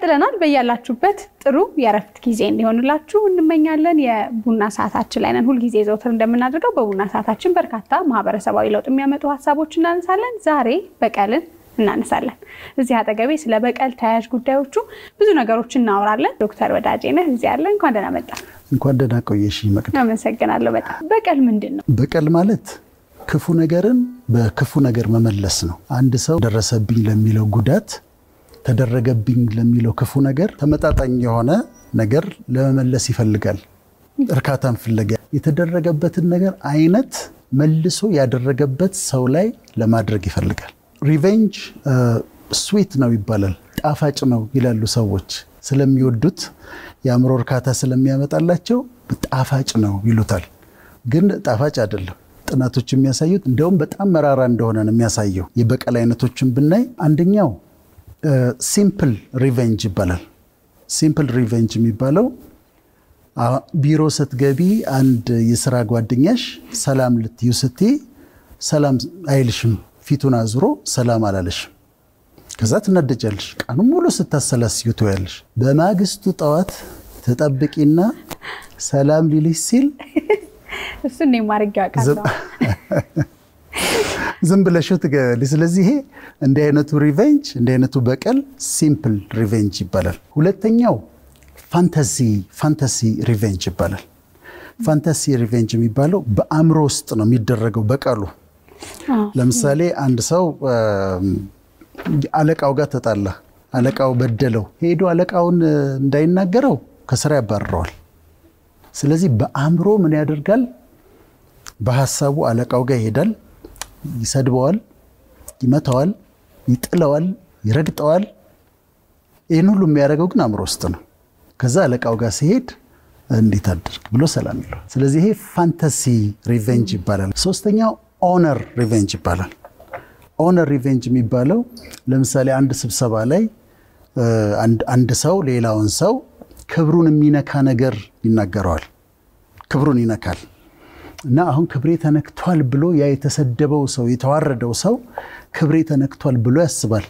ቀጥለናል። በያላችሁበት ጥሩ የእረፍት ጊዜ እንዲሆንላችሁ እንመኛለን። የቡና ሰዓታችን ላይ ነን። ሁልጊዜ ዘውትር እንደምናደርገው በቡና ሰዓታችን በርካታ ማህበረሰባዊ ለውጥ የሚያመጡ ሀሳቦች እናነሳለን። ዛሬ በቀልን እናነሳለን። እዚህ አጠገቤ ስለ በቀል ተያያዥ ጉዳዮቹ ብዙ ነገሮች እናወራለን። ዶክተር ወዳጄ ነህ እዚህ ያለ። እንኳን ደህና መጣ። እንኳን ደህና ቆየሽ መቅደ። አመሰግናለሁ በጣም። በቀል ምንድን ነው? በቀል ማለት ክፉ ነገርን በክፉ ነገር መመለስ ነው። አንድ ሰው ደረሰብኝ ለሚለው ጉዳት፣ ተደረገብኝ ለሚለው ክፉ ነገር ተመጣጣኝ የሆነ ነገር ለመመለስ ይፈልጋል። እርካታን ፍለጋ የተደረገበትን ነገር አይነት መልሶ ያደረገበት ሰው ላይ ለማድረግ ይፈልጋል። ሪቬንጅ ስዊት ነው ይባላል፣ ጣፋጭ ነው ይላሉ ሰዎች። ስለሚወዱት የአእምሮ እርካታ ስለሚያመጣላቸው ጣፋጭ ነው ይሉታል። ግን ጣፋጭ አይደለም። ጥናቶች የሚያሳዩት እንዲያውም በጣም መራራ እንደሆነ ነው የሚያሳየው። የበቀል አይነቶችን ብናይ አንደኛው ሲምፕል ሪቬንጅ ይባላል። ሲምፕል ሪቬንጅ የሚባለው ቢሮ ስትገቢ አንድ የስራ ጓደኛሽ ሰላም ልትዩ ስትይ ሰላም አይልሽም፣ ፊቱን አዙሮ ሰላም አላለሽም። ከዛ ትናደጃለሽ። ቀኑ ሙሉ ስታሰላስዩ ትውያለሽ። በማግስቱ ጠዋት ተጠብቂና ሰላም ሊልሽ ሲል እሱ እኔ ማድረግ ያውቃለሁ። ዝም ብለሽው ትገቢያለሽ። ስለዚህ ይሄ እንዲህ አይነቱ ሪቬንጅ እንዲህ አይነቱ በቀል ሲምፕል ሪቬንጅ ይባላል። ሁለተኛው ፋንታሲ ፋንታሲ ሪቬንጅ ይባላል። ፋንታሲ ሪቬንጅ የሚባለው በአእምሮ ውስጥ ነው የሚደረገው በቀሉ። ለምሳሌ አንድ ሰው አለቃው ጋር ተጣላ፣ አለቃው በደለው፣ ሄዶ አለቃውን እንዳይናገረው ከስራ ያባርረዋል። ስለዚህ በአእምሮ ምን ያደርጋል? በሀሳቡ አለቃው ጋር ይሄዳል፣ ይሰድበዋል፣ ይመታዋል፣ ይጥለዋል፣ ይረግጠዋል። ይህን ሁሉ የሚያደርገው ግን አእምሮ ውስጥ ነው። ከዛ አለቃው ጋር ሲሄድ እንዴት አደርግ ብሎ ሰላም ይለዋል። ስለዚህ ይሄ ፋንታሲ ሪቬንጅ ይባላል። ሶስተኛው ኦነር ሪቬንጅ ይባላል። ኦነር ሪቬንጅ የሚባለው ለምሳሌ አንድ ስብሰባ ላይ አንድ ሰው ሌላውን ሰው ክብሩን የሚነካ ነገር ይናገረዋል። ክብሩን ይነካል እና አሁን ክብሬ ተነክቷል ብሎ ያ የተሰደበው ሰው የተዋረደው ሰው ክብሬ ተነክቷል ብሎ ያስባል።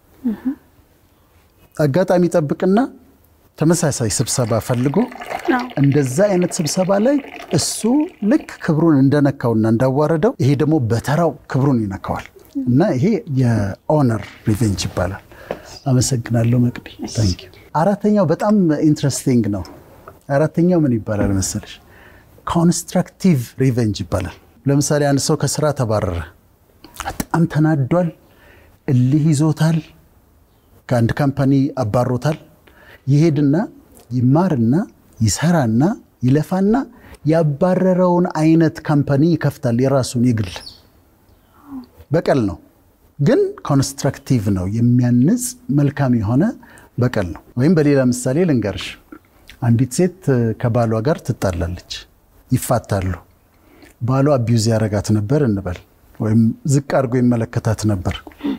አጋጣሚ ጠብቅና ተመሳሳይ ስብሰባ ፈልጎ እንደዛ አይነት ስብሰባ ላይ እሱ ልክ ክብሩን እንደነካውና እንዳዋረደው ይሄ ደግሞ በተራው ክብሩን ይነካዋል እና ይሄ የኦነር ሪቬንጅ ይባላል። አመሰግናለሁ መቅዲ። ታንኪዩ። አራተኛው በጣም ኢንትረስቲንግ ነው። አራተኛው ምን ይባላል መሰለሽ? ኮንስትራክቲቭ ሪቬንጅ ይባላል። ለምሳሌ አንድ ሰው ከስራ ተባረረ፣ በጣም ተናዷል፣ እልህ ይዞታል፣ ከአንድ ካምፓኒ አባሮታል። ይሄድና ይማርና ይሰራና ይለፋና ያባረረውን አይነት ካምፓኒ ይከፍታል፣ የራሱን የግል በቀል ነው ግን ኮንስትራክቲቭ ነው፣ የሚያንጽ መልካም የሆነ በቀል ነው። ወይም በሌላ ምሳሌ ልንገርሽ፣ አንዲት ሴት ከባሏ ጋር ትጣላለች፣ ይፋታሉ። ባሏ አቢዩዝ ያረጋት ነበር እንበል፣ ወይም ዝቅ አድርጎ ይመለከታት ነበር።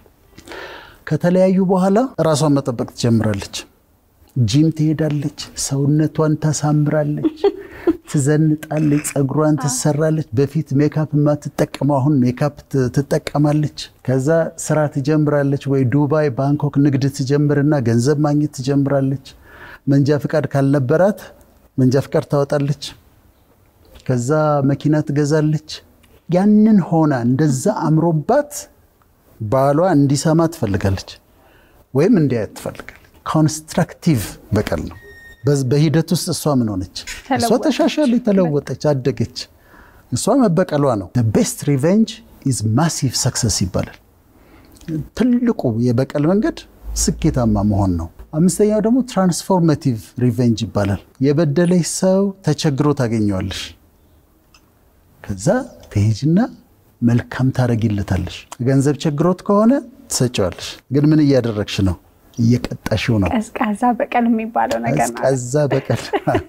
ከተለያዩ በኋላ ራሷን መጠበቅ ትጀምራለች። ጂም ትሄዳለች፣ ሰውነቷን ታሳምራለች፣ ትዘንጣለች፣ ፀጉሯን ትሰራለች። በፊት ሜካፕ የማትጠቀመው አሁን ሜካፕ ትጠቀማለች። ከዛ ስራ ትጀምራለች፣ ወይ ዱባይ፣ ባንኮክ ንግድ ትጀምርና ገንዘብ ማግኘት ትጀምራለች። መንጃ ፍቃድ ካልነበራት መንጃ ፍቃድ ታወጣለች። ከዛ መኪና ትገዛለች። ያንን ሆና እንደዛ አምሮባት ባሏ እንዲሰማ ትፈልጋለች፣ ወይም እንዲያየት ትፈልጋለች። ኮንስትራክቲቭ በቀል ነው። በሂደት ውስጥ እሷ ምን ሆነች? እሷ ተሻሻለች፣ ተለወጠች፣ አደገች። እሷ መበቀሏ ነው። ቤስት ሪቬንጅ ኢዝ ማሲቭ ሰክሰስ ይባላል። ትልቁ የበቀል መንገድ ስኬታማ መሆን ነው። አምስተኛው ደግሞ ትራንስፎርማቲቭ ሪቬንጅ ይባላል። የበደለች ሰው ተቸግሮ ታገኘዋለሽ። ከዛ ትሄጅና መልካም ታደርጊለታለሽ። ገንዘብ ቸግሮት ከሆነ ትሰጪዋለሽ። ግን ምን እያደረግሽ ነው? እየቀጣሽው ነው። ቀዝቃዛ በቀል የሚባለው ነገር ነው። ቀዝቃዛ በቀል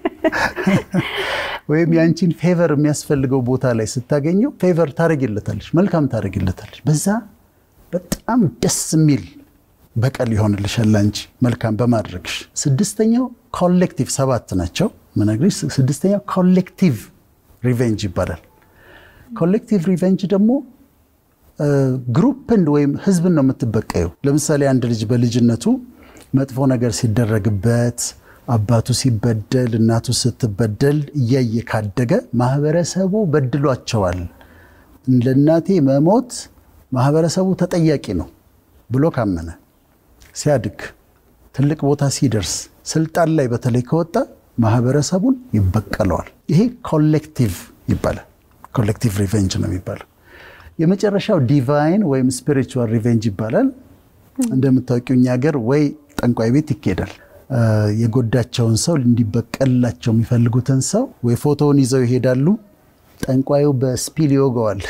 ወይም የአንቺን ፌቨር የሚያስፈልገው ቦታ ላይ ስታገኘው ፌቨር ታደርጊለታለሽ፣ መልካም ታደርጊለታለሽ። በዛ በጣም ደስ የሚል በቀል ይሆንልሻል አንቺ መልካም በማድረግሽ። ስድስተኛው ኮሌክቲቭ፣ ሰባት ናቸው ምነግርሽ። ስድስተኛው ኮሌክቲቭ ሪቬንጅ ይባላል። ኮሌክቲቭ ሪቬንጅ ደግሞ ግሩፕን ወይም ህዝብን ነው የምትበቀየው። ለምሳሌ አንድ ልጅ በልጅነቱ መጥፎ ነገር ሲደረግበት አባቱ ሲበደል እናቱ ስትበደል እያየ ካደገ ማህበረሰቡ በድሏቸዋል፣ ለእናቴ መሞት ማህበረሰቡ ተጠያቂ ነው ብሎ ካመነ ሲያድግ ትልቅ ቦታ ሲደርስ ስልጣን ላይ በተለይ ከወጣ ማህበረሰቡን ይበቀለዋል። ይሄ ኮሌክቲቭ ይባላል። ኮሌክቲቭ ሪቬንጅ ነው የሚባለው። የመጨረሻው ዲቫይን ወይም ስፒሪቹዋል ሪቬንጅ ይባላል። እንደምታውቂው እኛ ሀገር ወይ ጠንቋይ ቤት ይኬዳል። የጎዳቸውን ሰው እንዲበቀልላቸው የሚፈልጉትን ሰው ወይ ፎቶውን ይዘው ይሄዳሉ። ጠንቋዩ በስፒል ይወገዋል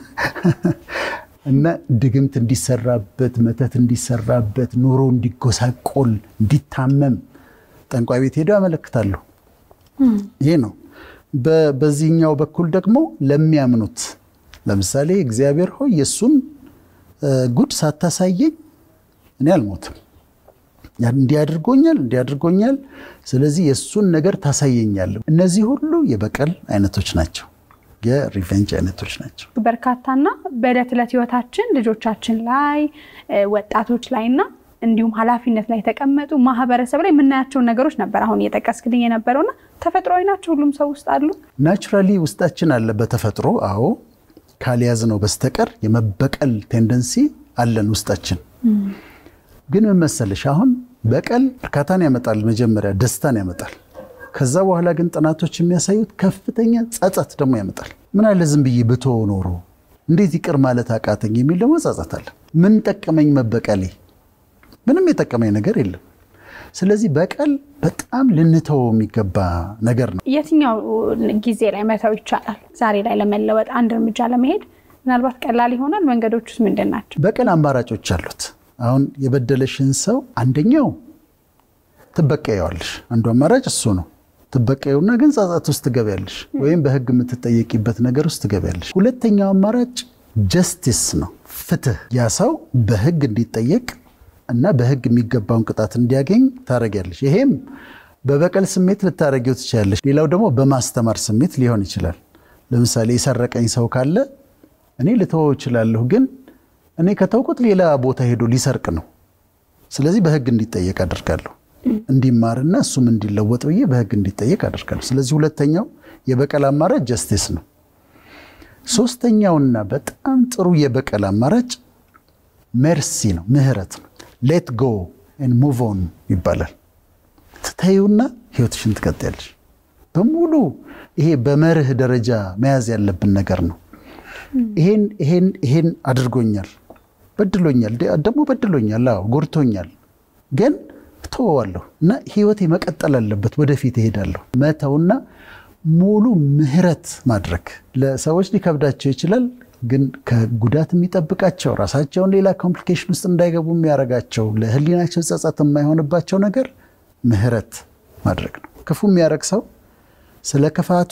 እና ድግምት እንዲሰራበት፣ መተት እንዲሰራበት፣ ኑሮ እንዲጎሳቆል፣ እንዲታመም ጠንቋይ ቤት ሄደው ያመለክታሉ። ይሄ ነው። በዚህኛው በኩል ደግሞ ለሚያምኑት ለምሳሌ እግዚአብሔር ሆይ የእሱን ጉድ ሳታሳየኝ እኔ አልሞትም፣ እንዲያድርጎኛል እንዲያድርጎኛል፣ ስለዚህ የእሱን ነገር ታሳየኛለህ። እነዚህ ሁሉ የበቀል አይነቶች ናቸው፣ የሪቨንጅ አይነቶች ናቸው። በርካታና በዕለት ዕለት ህይወታችን ልጆቻችን ላይ ወጣቶች ላይና እንዲሁም ኃላፊነት ላይ የተቀመጡ ማህበረሰብ ላይ የምናያቸውን ነገሮች ነበር አሁን እየጠቀስክልኝ የነበረውና ተፈጥሯዊ ናቸው። ሁሉም ሰው ውስጥ አሉ። ናቹራሊ ውስጣችን አለ በተፈጥሮ አዎ። ካልያዝ ነው በስተቀር የመበቀል ቴንደንሲ አለን ውስጣችን። ግን ምን መሰለሽ አሁን በቀል እርካታን ያመጣል፣ መጀመሪያ ደስታን ያመጣል። ከዛ በኋላ ግን ጥናቶች የሚያሳዩት ከፍተኛ ጸጸት ደግሞ ያመጣል። ምን አለ ዝም ብዬ ብተወው ኖሮ እንዴት ይቅር ማለት አቃተኝ የሚል ደግሞ ጸጸት አለ። ምን ጠቀመኝ መበቀሌ? ምንም የጠቀመኝ ነገር የለም። ስለዚህ በቀል በጣም ልንተወው የሚገባ ነገር ነው። የትኛው ጊዜ ላይ መተው ይቻላል? ዛሬ ላይ ለመለወጥ አንድ እርምጃ ለመሄድ ምናልባት ቀላል ይሆናል። መንገዶች ውስጥ ምንድን ናቸው? በቀል አማራጮች አሉት። አሁን የበደለሽን ሰው አንደኛው ትበቀየዋለሽ። አንዱ አማራጭ እሱ ነው። ትበቀየውና ግን ጸጸት ውስጥ ትገቢያለሽ፣ ወይም በህግ የምትጠየቂበት ነገር ውስጥ ትገቢያለሽ። ሁለተኛው አማራጭ ጀስቲስ ነው፣ ፍትህ። ያ ሰው በህግ እንዲጠየቅ እና በህግ የሚገባውን ቅጣት እንዲያገኝ ታደርጊያለሽ። ይሄም በበቀል ስሜት ልታደርጊው ትችላለሽ። ሌላው ደግሞ በማስተማር ስሜት ሊሆን ይችላል። ለምሳሌ የሰረቀኝ ሰው ካለ እኔ ልተወው እችላለሁ፣ ግን እኔ ከተውኩት ሌላ ቦታ ሄዶ ሊሰርቅ ነው። ስለዚህ በህግ እንዲጠየቅ አደርጋለሁ። እንዲማርና እሱም እንዲለወጥ ብዬ በህግ እንዲጠየቅ አደርጋለሁ። ስለዚህ ሁለተኛው የበቀል አማራጭ ጀስቲስ ነው። ሶስተኛውና በጣም ጥሩ የበቀል አማራጭ ሜርሲ ነው፣ ምህረት ነው። ሌት ጎ ሙቭ ኦን ይባላል። ትተዩና ህይወትሽን ትቀጥያለሽ። በሙሉ ይሄ በመርህ ደረጃ መያዝ ያለብን ነገር ነው። ይሄን ይሄን ይሄን አድርጎኛል፣ በድሎኛል፣ ደግሞ በድሎኛል፣ አዎ ጎድቶኛል፣ ግን እተወዋለሁ እና ህይወቴ መቀጠል አለበት፣ ወደፊት እሄዳለሁ። መተውና ሙሉ ምህረት ማድረግ ለሰዎች ሊከብዳቸው ይችላል ግን ከጉዳት የሚጠብቃቸው ራሳቸውን ሌላ ኮምፕሊኬሽን ውስጥ እንዳይገቡ የሚያደርጋቸው ለህሊናቸው ጸጸት የማይሆንባቸው ነገር ምህረት ማድረግ ነው። ክፉ የሚያደርግ ሰው ስለ ክፋቱ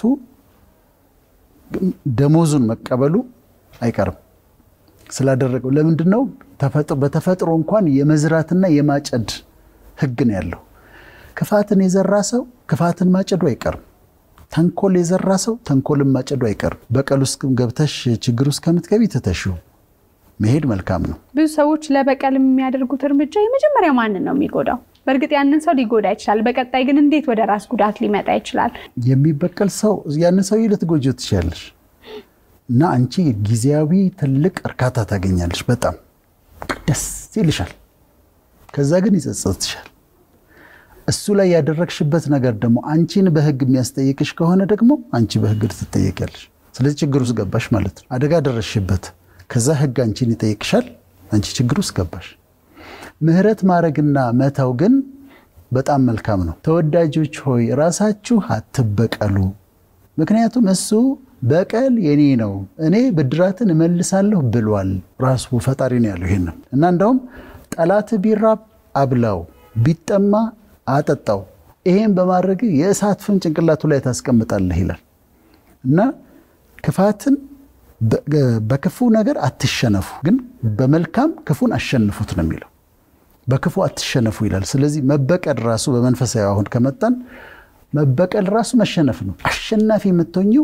ደሞዙን መቀበሉ አይቀርም ስላደረገው። ለምንድን ነው? በተፈጥሮ እንኳን የመዝራትና የማጨድ ህግ ነው ያለው። ክፋትን የዘራ ሰው ክፋትን ማጨዱ አይቀርም። ተንኮል የዘራ ሰው ተንኮልን ማጨዱ አይቀርም። በቀል ውስጥ ገብተሽ ችግር ውስጥ ከምትገቢ ትተሽው መሄድ መልካም ነው። ብዙ ሰዎች ለበቀል የሚያደርጉት እርምጃ የመጀመሪያ ማንን ነው የሚጎዳው? በእርግጥ ያንን ሰው ሊጎዳ ይችላል። በቀጣይ ግን እንዴት ወደ ራስ ጉዳት ሊመጣ ይችላል? የሚበቀል ሰው ያንን ሰውዬ ልትጎጂው ትችላለሽ እና አንቺ ጊዜያዊ ትልቅ እርካታ ታገኛለሽ። በጣም ደስ ይልሻል። ከዛ ግን ይጸጸትሻል። እሱ ላይ ያደረግሽበት ነገር ደግሞ አንቺን በህግ የሚያስጠይቅሽ ከሆነ ደግሞ አንቺ በህግ ትጠየቂያለሽ። ስለዚህ ችግር ውስጥ ገባሽ ማለት ነው። አደጋ ደረስሽበት፣ ከዛ ህግ አንቺን ይጠይቅሻል። አንቺ ችግር ውስጥ ገባሽ። ምህረት ማድረግና መተው ግን በጣም መልካም ነው። ተወዳጆች ሆይ ራሳችሁ አትበቀሉ፣ ምክንያቱም እሱ በቀል የኔ ነው፣ እኔ ብድራትን እመልሳለሁ ብሏል። ራሱ ፈጣሪ ነው ያለው ይሄንን እና እንደውም ጠላት ቢራብ አብላው፣ ቢጠማ አጠጣው ይሄን በማድረግ የእሳት ፍም ጭንቅላቱ ላይ ታስቀምጣለህ ይላል እና ክፋትን በክፉ ነገር አትሸነፉ፣ ግን በመልካም ክፉን አሸንፉት ነው የሚለው። በክፉ አትሸነፉ ይላል። ስለዚህ መበቀል ራሱ በመንፈሳዊ አሁን ከመጣን መበቀል ራሱ መሸነፍ ነው። አሸናፊ የምትሆኝው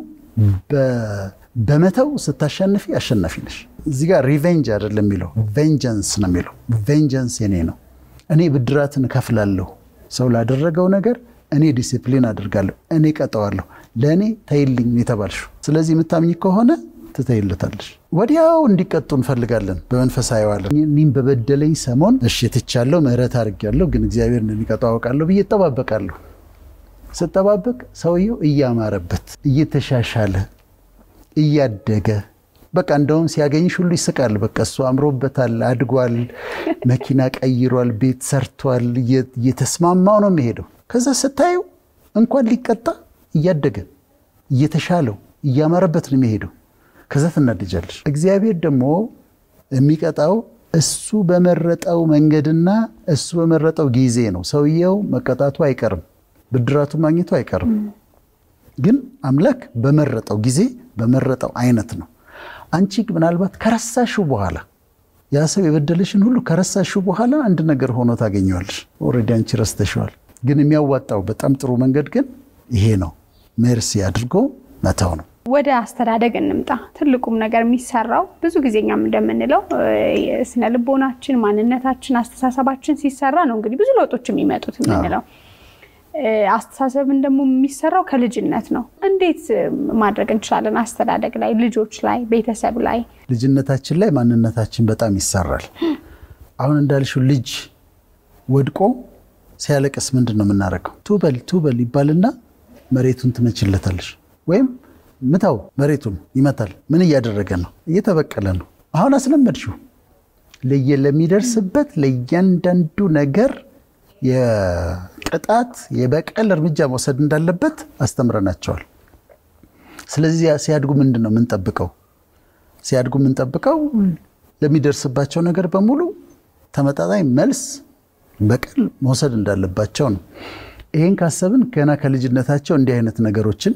በመተው ስታሸንፊ አሸናፊ ነሽ። እዚህ ጋር ሪቬንጅ አይደለም የሚለው ቬንጀንስ ነው የሚለው። ቬንጀንስ የኔ ነው እኔ ብድራትን እከፍላለሁ። ሰው ላደረገው ነገር እኔ ዲሲፕሊን አድርጋለሁ፣ እኔ ቀጠዋለሁ፣ ለእኔ ተይልኝ የተባልሽው። ስለዚህ የምታምኝ ከሆነ ትተይለታለሽ። ወዲያው እንዲቀጡ እንፈልጋለን በመንፈሳዊ ዓለም። እኔም በበደለኝ ሰሞን እሺ ትቻለሁ፣ ምሕረት አድርጌያለሁ፣ ግን እግዚአብሔር እንደሚቀጣው አውቃለሁ ብዬ እጠባበቃለሁ። ስጠባበቅ ሰውየው እያማረበት እየተሻሻለ እያደገ በቃ እንደውም ሲያገኝሽ ሁሉ ይስቃል። በቃ እሱ አምሮበታል፣ አድጓል፣ መኪና ቀይሯል፣ ቤት ሰርቷል፣ እየተስማማው ነው የሚሄደው። ከዛ ስታዩ እንኳን ሊቀጣ እያደገ እየተሻለው እያማረበት ነው የሚሄደው። ከዛ ትናደጃለሽ። እግዚአብሔር ደግሞ የሚቀጣው እሱ በመረጠው መንገድና እሱ በመረጠው ጊዜ ነው። ሰውየው መቀጣቱ አይቀርም፣ ብድራቱ ማግኘቱ አይቀርም። ግን አምላክ በመረጠው ጊዜ በመረጠው አይነት ነው። አንቺ ምናልባት ከረሳሽው በኋላ ያ ሰው የበደለሽን ሁሉ ከረሳሽው በኋላ አንድ ነገር ሆኖ ታገኘዋለሽ። ኦልሬዲ አንቺ ረስተሽዋል። ግን የሚያዋጣው በጣም ጥሩ መንገድ ግን ይሄ ነው። ሜርሲ አድርጎ መተው ነው። ወደ አስተዳደግ እንምጣ። ትልቁም ነገር የሚሰራው ብዙ ጊዜ እኛም እንደምንለው ስነ ልቦናችን፣ ማንነታችን፣ አስተሳሰባችን ሲሰራ ነው እንግዲህ ብዙ ለውጦች የሚመጡት የምንለው አስተሳሰብን ደግሞ የሚሰራው ከልጅነት ነው። እንዴት ማድረግ እንችላለን? አስተዳደግ ላይ፣ ልጆች ላይ፣ ቤተሰብ ላይ ልጅነታችን ላይ ማንነታችን በጣም ይሰራል። አሁን እንዳልሽው ልጅ ወድቆ ሲያለቅስ ምንድን ነው የምናደርገው? ቱበል ቱበል ይባልና መሬቱን ትመችለታለሽ፣ ወይም ምታው መሬቱን ይመታል። ምን እያደረገ ነው? እየተበቀለ ነው። አሁን አስለመድሽው። ለሚደርስበት ለእያንዳንዱ ነገር የቅጣት የበቀል እርምጃ መውሰድ እንዳለበት አስተምረናቸዋል። ስለዚህ ሲያድጉ ምንድን ነው የምንጠብቀው? ሲያድጉ የምንጠብቀው ለሚደርስባቸው ነገር በሙሉ ተመጣጣኝ መልስ በቀል መውሰድ እንዳለባቸው ነው። ይህን ካሰብን ገና ከልጅነታቸው እንዲህ አይነት ነገሮችን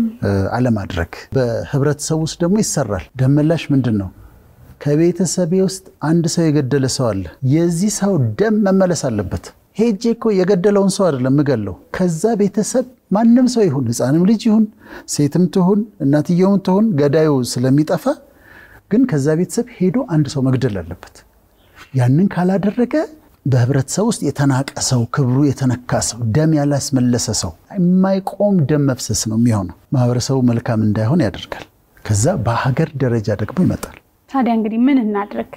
አለማድረግ። በህብረተሰብ ውስጥ ደግሞ ይሰራል። ደመላሽ ምንድን ነው? ከቤተሰቤ ውስጥ አንድ ሰው የገደለ ሰው አለ። የዚህ ሰው ደም መመለስ አለበት። ሄጄ እኮ የገደለውን ሰው አይደለም ምገለው። ከዛ ቤተሰብ ማንም ሰው ይሁን ሕፃንም ልጅ ይሁን ሴትም ትሁን እናትየውም ትሁን ገዳዩ ስለሚጠፋ ግን ከዛ ቤተሰብ ሄዶ አንድ ሰው መግደል አለበት። ያንን ካላደረገ በህብረተሰብ ውስጥ የተናቀ ሰው፣ ክብሩ የተነካ ሰው፣ ደም ያላስመለሰ ሰው የማይቆም ደም መፍሰስ ነው የሚሆነው። ማህበረሰቡ መልካም እንዳይሆን ያደርጋል። ከዛ በሀገር ደረጃ ደግሞ ይመጣል። ታዲያ እንግዲህ ምን እናድርግ?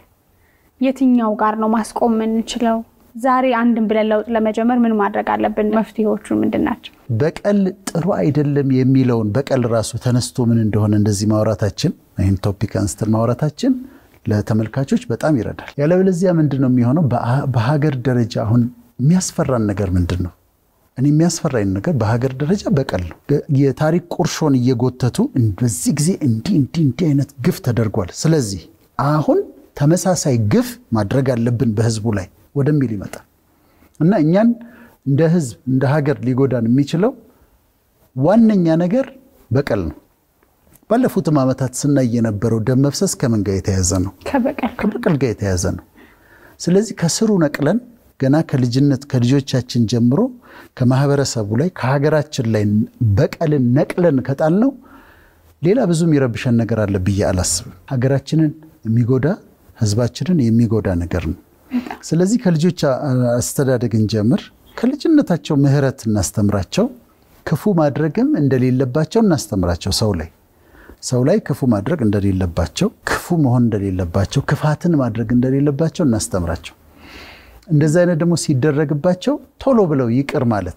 የትኛው ጋር ነው ማስቆም የምንችለው? ዛሬ አንድን ብለን ለውጥ ለመጀመር ምን ማድረግ አለብን? መፍትሄዎቹ ምንድን ናቸው? በቀል ጥሩ አይደለም የሚለውን በቀል ራሱ ተነስቶ ምን እንደሆነ እንደዚህ ማውራታችን ይህን ቶፒክ አንስተን ማውራታችን ለተመልካቾች በጣም ይረዳል። ያለበለዚያ ምንድን ነው የሚሆነው? በሀገር ደረጃ አሁን የሚያስፈራን ነገር ምንድን ነው? እኔ የሚያስፈራኝ ነገር በሀገር ደረጃ በቀል ነው። የታሪክ ቁርሾን እየጎተቱ በዚህ ጊዜ እንዲህ እንዲህ እንዲህ አይነት ግፍ ተደርጓል። ስለዚህ አሁን ተመሳሳይ ግፍ ማድረግ አለብን በህዝቡ ላይ ወደሚል ይመጣል እና እኛን እንደ ህዝብ እንደ ሀገር ሊጎዳን የሚችለው ዋነኛ ነገር በቀል ነው። ባለፉትም ዓመታት ስናይ የነበረው ደም መፍሰስ ከምን ጋር የተያዘ ነው? ከበቀል ጋር የተያዘ ነው። ስለዚህ ከስሩ ነቅለን ገና ከልጅነት ከልጆቻችን ጀምሮ ከማህበረሰቡ ላይ ከሀገራችን ላይ በቀልን ነቅለን ከጣልነው ሌላ ብዙ የሚረብሸን ነገር አለ ብዬ አላስብም። ሀገራችንን የሚጎዳ ህዝባችንን የሚጎዳ ነገር ነው። ስለዚህ ከልጆች አስተዳደግ እንጀምር። ከልጅነታቸው ምህረት እናስተምራቸው። ክፉ ማድረግም እንደሌለባቸው እናስተምራቸው። ሰው ላይ ሰው ላይ ክፉ ማድረግ እንደሌለባቸው፣ ክፉ መሆን እንደሌለባቸው፣ ክፋትን ማድረግ እንደሌለባቸው እናስተምራቸው። እንደዚህ አይነት ደግሞ ሲደረግባቸው ቶሎ ብለው ይቅር ማለት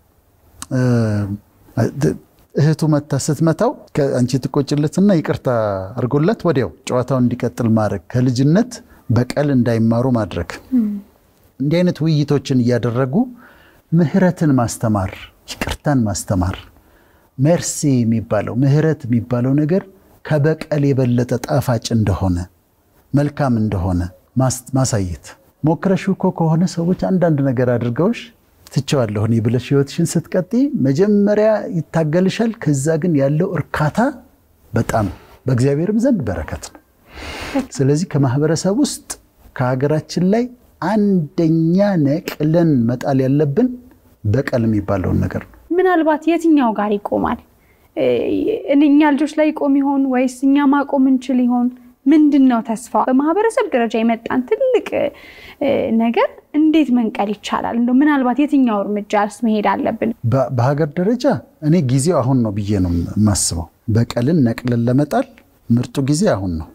እህቱ መታ ስትመታው አንቺ ትቆጭለትና ይቅርታ አድርጎላት ወዲያው ጨዋታውን እንዲቀጥል ማድረግ ከልጅነት በቀል እንዳይማሩ ማድረግ እንዲህ አይነት ውይይቶችን እያደረጉ ምህረትን ማስተማር፣ ይቅርታን ማስተማር። ሜርሲ የሚባለው ምህረት የሚባለው ነገር ከበቀል የበለጠ ጣፋጭ እንደሆነ መልካም እንደሆነ ማሳየት። ሞክረሽ እኮ ከሆነ ሰዎች አንዳንድ ነገር አድርገውሽ ትቸዋለሁ እኔ ብለሽ ህይወትሽን ስትቀጥይ መጀመሪያ ይታገልሻል። ከዛ ግን ያለው እርካታ በጣም በእግዚአብሔርም ዘንድ በረከት ነው። ስለዚህ ከማህበረሰብ ውስጥ ከሀገራችን ላይ አንደኛ ነቅለን መጣል ያለብን በቀል የሚባለውን ነገር ነው። ምናልባት የትኛው ጋር ይቆማል? እኛ ልጆች ላይ ይቆም ይሆን ወይስ እኛ ማቆም እንችል ይሆን? ምንድን ነው ተስፋ? በማህበረሰብ ደረጃ የመጣን ትልቅ ነገር እንዴት መንቀል ይቻላል? እንደው ምናልባት የትኛው እርምጃስ መሄድ አለብን? በሀገር ደረጃ እኔ ጊዜው አሁን ነው ብዬ ነው የማስበው። በቀልን ነቅለን ለመጣል ምርጡ ጊዜ አሁን ነው።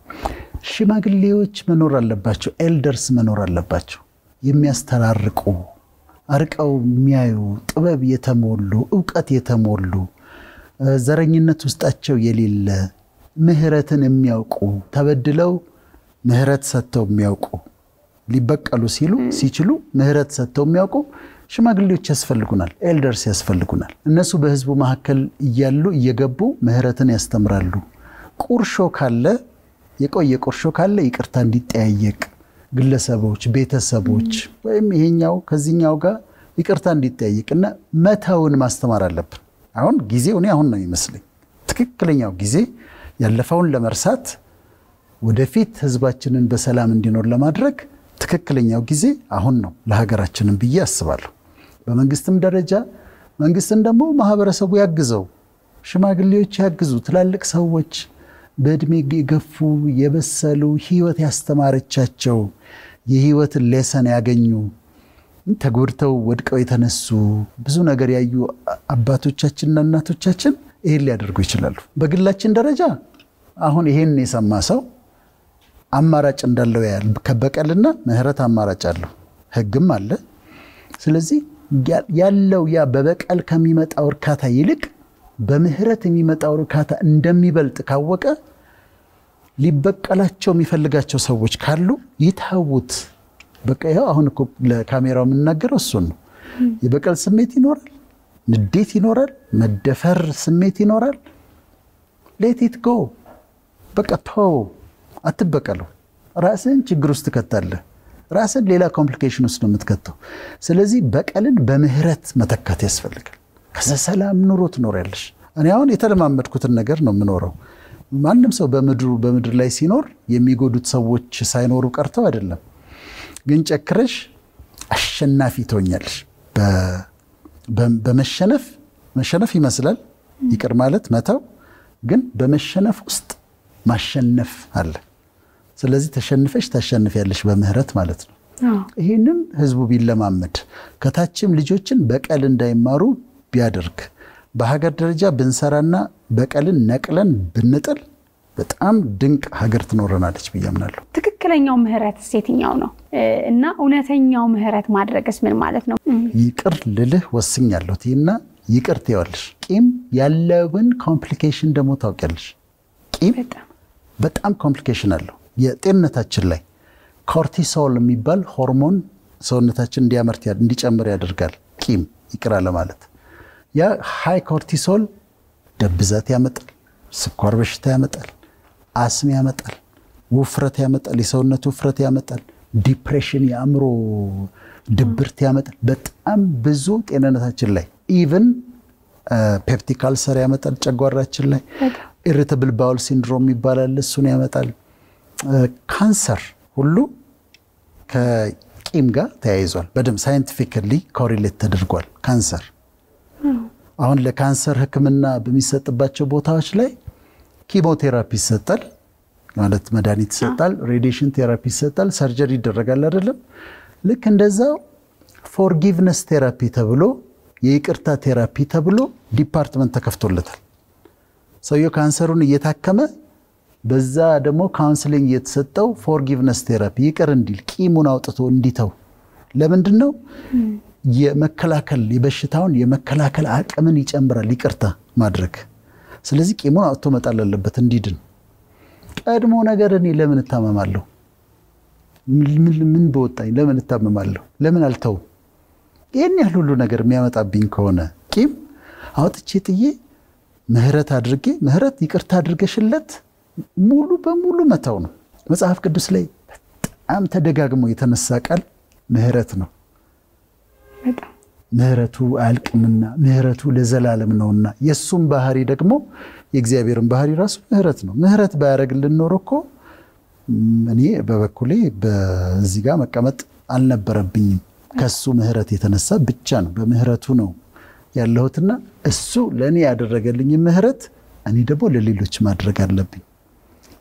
ሽማግሌዎች መኖር አለባቸው። ኤልደርስ መኖር አለባቸው። የሚያስተራርቁ አርቀው የሚያዩ ጥበብ የተሞሉ እውቀት የተሞሉ ዘረኝነት ውስጣቸው የሌለ ምህረትን የሚያውቁ ተበድለው ምህረት ሰጥተው የሚያውቁ ሊበቀሉ ሲሉ ሲችሉ ምህረት ሰጥተው የሚያውቁ ሽማግሌዎች ያስፈልጉናል። ኤልደርስ ያስፈልጉናል። እነሱ በህዝቡ መካከል እያሉ እየገቡ ምህረትን ያስተምራሉ። ቁርሾ ካለ የቆየ ቁርሾ ካለ ይቅርታ እንዲጠያየቅ ግለሰቦች፣ ቤተሰቦች ወይም ይሄኛው ከዚህኛው ጋር ይቅርታ እንዲጠያየቅ እና መተውን ማስተማር አለብን። አሁን ጊዜው እኔ አሁን ነው ይመስለኝ ትክክለኛው ጊዜ ያለፈውን ለመርሳት ወደፊት ህዝባችንን በሰላም እንዲኖር ለማድረግ ትክክለኛው ጊዜ አሁን ነው ለሀገራችንን ብዬ አስባለሁ። በመንግስትም ደረጃ መንግስትን ደግሞ ማህበረሰቡ ያግዘው፣ ሽማግሌዎች ያግዙ፣ ትላልቅ ሰዎች በእድሜ የገፉ የበሰሉ ህይወት ያስተማረቻቸው የህይወትን ሌሰን ያገኙ ተጎድተው ወድቀው የተነሱ ብዙ ነገር ያዩ አባቶቻችንና እናቶቻችን ይሄን ሊያደርጉ ይችላሉ። በግላችን ደረጃ አሁን ይሄን የሰማ ሰው አማራጭ እንዳለው ያህል ከበቀልና ምህረት አማራጭ አለው፣ ህግም አለ። ስለዚህ ያለው ያ በበቀል ከሚመጣው እርካታ ይልቅ በምህረት የሚመጣው እርካታ እንደሚበልጥ ካወቀ ሊበቀላቸው የሚፈልጋቸው ሰዎች ካሉ ይታውት። በቃ ይኸው አሁን እኮ ለካሜራው የምናገረው እሱን ነው። የበቀል ስሜት ይኖራል፣ ንዴት ይኖራል፣ መደፈር ስሜት ይኖራል። ሌቲት ጎ በቃ ተው፣ አትበቀለው። ራስን ችግር ውስጥ ትከታለህ። ራስን ሌላ ኮምፕሊኬሽን ውስጥ ነው የምትከተው። ስለዚህ በቀልን በምህረት መተካት ያስፈልጋል። ከዛ ሰላም ኑሮ ትኖሪያለሽ። እኔ አሁን የተለማመድኩትን ነገር ነው የምኖረው። ማንም ሰው በምድሩ በምድር ላይ ሲኖር የሚጎዱት ሰዎች ሳይኖሩ ቀርተው አይደለም። ግን ጨክረሽ አሸናፊ ትሆኛለሽ። በመሸነፍ መሸነፍ ይመስላል ይቅር ማለት መተው፣ ግን በመሸነፍ ውስጥ ማሸነፍ አለ። ስለዚህ ተሸንፈሽ ታሸንፊያለሽ በምህረት ማለት ነው። ይህንን ህዝቡ ቢለማመድ ከታችም ልጆችን በቀል እንዳይማሩ ቢያደርግ በሀገር ደረጃ ብንሰራና በቀልን ነቅለን ብንጥል በጣም ድንቅ ሀገር ትኖረናለች ብዬ አምናለሁ። ትክክለኛው ምህረትስ የትኛው ነው እና እውነተኛው ምህረት ማድረግስ ምን ማለት ነው? ይቅር ልልህ ወስኛለሁ እና ይቅር ትይዋለሽ። ቂም ያለውን ኮምፕሊኬሽን ደግሞ ታውቂያለሽ። ቂም በጣም ኮምፕሊኬሽን አለው የጤንነታችን ላይ ኮርቲሶል የሚባል ሆርሞን ሰውነታችን እንዲያመርት እንዲጨምር ያደርጋል። ቂም ይቅር አለ ማለት ያ ሃይ ኮርቲሶል ደም ብዛት ያመጣል፣ ስኳር በሽታ ያመጣል፣ አስም ያመጣል፣ ውፍረት ያመጣል፣ የሰውነት ውፍረት ያመጣል፣ ዲፕሬሽን የአእምሮ ድብርት ያመጣል። በጣም ብዙ ጤንነታችን ላይ ኢቭን ፔፕቲክ አልሰር ያመጣል ጨጓራችን ላይ ኢሪተብል ባውል ሲንድሮም ይባላል፣ እሱን ያመጣል። ካንሰር ሁሉ ከቂም ጋር ተያይዟል። በደምብ ሳይንቲፊካሊ ኮሪሌት ተደርጓል። ካንሰር አሁን ለካንሰር ሕክምና በሚሰጥባቸው ቦታዎች ላይ ኪሞቴራፒ ይሰጣል፣ ማለት መድኃኒት ይሰጣል፣ ሬዲዬሽን ቴራፒ ይሰጣል፣ ሰርጀሪ ይደረጋል አይደለም። ልክ እንደዛው ፎርጊቭነስ ቴራፒ ተብሎ የይቅርታ ቴራፒ ተብሎ ዲፓርትመንት ተከፍቶለታል። ሰውየው ካንሰሩን እየታከመ በዛ ደግሞ ካውንስሊንግ የተሰጠው ፎርጊቭነስ ቴራፒ ይቅር እንዲል ቂሙን አውጥቶ እንዲተው። ለምንድን ነው? የመከላከል የበሽታውን የመከላከል አቅምን ይጨምራል ይቅርታ ማድረግ። ስለዚህ ቂሙን አውጥቶ መጣል አለበት እንዲድን። ቀድሞ ነገር እኔ ለምን እታመማለሁ? ምን በወጣኝ? ለምን እታመማለሁ? ለምን አልተውም? ይህን ያህል ሁሉ ነገር የሚያመጣብኝ ከሆነ ቂም አውጥቼ ጥዬ ምህረት አድርጌ ምህረት ይቅርታ አድርገሽለት ሙሉ በሙሉ መተው ነው። መጽሐፍ ቅዱስ ላይ በጣም ተደጋግሞ የተነሳ ቃል ምህረት ነው። ምህረቱ አያልቅምና ምህረቱ ለዘላለም ነውና የእሱም ባህሪ ደግሞ የእግዚአብሔርን ባህሪ ራሱ ምህረት ነው። ምህረት ባያደርግልን ኖሮ እኮ እኔ በበኩሌ በዚህ ጋር መቀመጥ አልነበረብኝም። ከሱ ምህረት የተነሳ ብቻ ነው በምህረቱ ነው ያለሁትና እሱ ለእኔ ያደረገልኝ ምህረት እኔ ደግሞ ለሌሎች ማድረግ አለብኝ።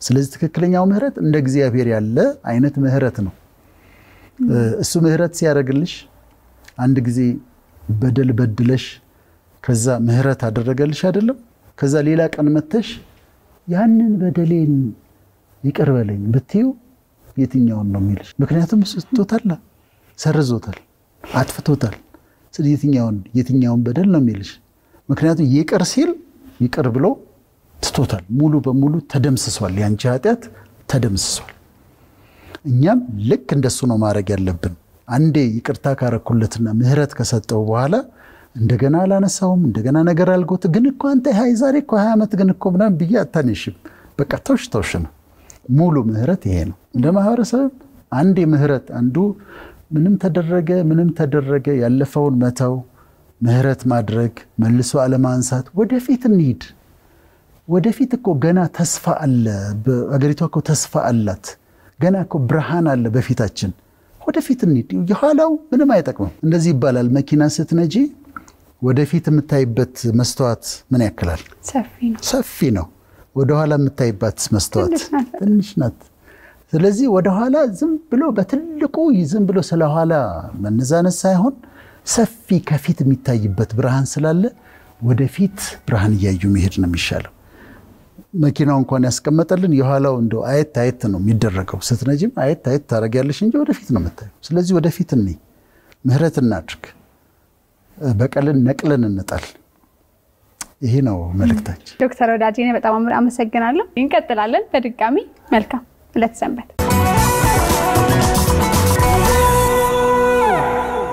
ስለዚህ ትክክለኛው ምህረት እንደ እግዚአብሔር ያለ አይነት ምህረት ነው። እሱ ምህረት ሲያደርግልሽ አንድ ጊዜ በደል በድለሽ ከዛ ምህረት አደረገልሽ አይደለም። ከዛ ሌላ ቀን መተሽ ያንን በደሌን ይቅር በለኝ ብትይው የትኛውን ነው የሚልሽ? ምክንያቱም እሱ ትቶታል፣ ሰርዞታል፣ አጥፍቶታል። ስለዚህ የትኛውን የትኛውን በደል ነው የሚልሽ? ምክንያቱም ይቅር ሲል ይቅር ብሎ ትቶታል። ሙሉ በሙሉ ተደምስሷል። ያንቺ ኃጢአት ተደምስሷል። እኛም ልክ እንደሱ ነው ማድረግ ያለብን። አንዴ ይቅርታ ካረኩለትና ምህረት ከሰጠው በኋላ እንደገና አላነሳውም፣ እንደገና ነገር አልጎት ግን እኮ አንተ ሀይ ዛሬ እኮ ሀያ ዓመት ግን እኮ ምናምን ብዬ አታነሽም። በቃ ተውሽ ተውሽ ነው። ሙሉ ምህረት ይሄ ነው። እንደ ማህበረሰብ አንዴ ምህረት አንዱ ምንም ተደረገ ምንም ተደረገ ያለፈውን መተው፣ ምህረት ማድረግ፣ መልሶ አለማንሳት፣ ወደፊት እንሂድ። ወደፊት እኮ ገና ተስፋ አለ። አገሪቷ እኮ ተስፋ አላት። ገና እኮ ብርሃን አለ በፊታችን። ወደፊት እንሂድ። የኋላው ምንም አይጠቅምም። እንደዚህ ይባላል። መኪና ስትነጂ ወደፊት የምታይበት መስተዋት ምን ያክላል? ሰፊ ነው። ወደኋላ የምታይባት መስተዋት ትንሽ ናት። ስለዚህ ወደኋላ ዝም ብሎ በትልቁ ዝም ብሎ ስለኋላ መነዛነት ሳይሆን ሰፊ ከፊት የሚታይበት ብርሃን ስላለ ወደፊት ብርሃን እያዩ መሄድ ነው የሚሻለው። መኪናው እንኳን ያስቀመጠልን የኋላው እንደ አየት አየት ነው የሚደረገው። ስትነጂም አየት አየት ታደርጊያለሽ እንጂ ወደፊት ነው የምታየው። ስለዚህ ወደፊት እኔ ምህረት እናድርግ፣ በቀልን ነቅለን እንጣል። ይሄ ነው መልእክታችን። ዶክተር ወዳጄ በጣም አመሰግናለሁ። እንቀጥላለን። በድጋሚ መልካም ዕለት ሰንበት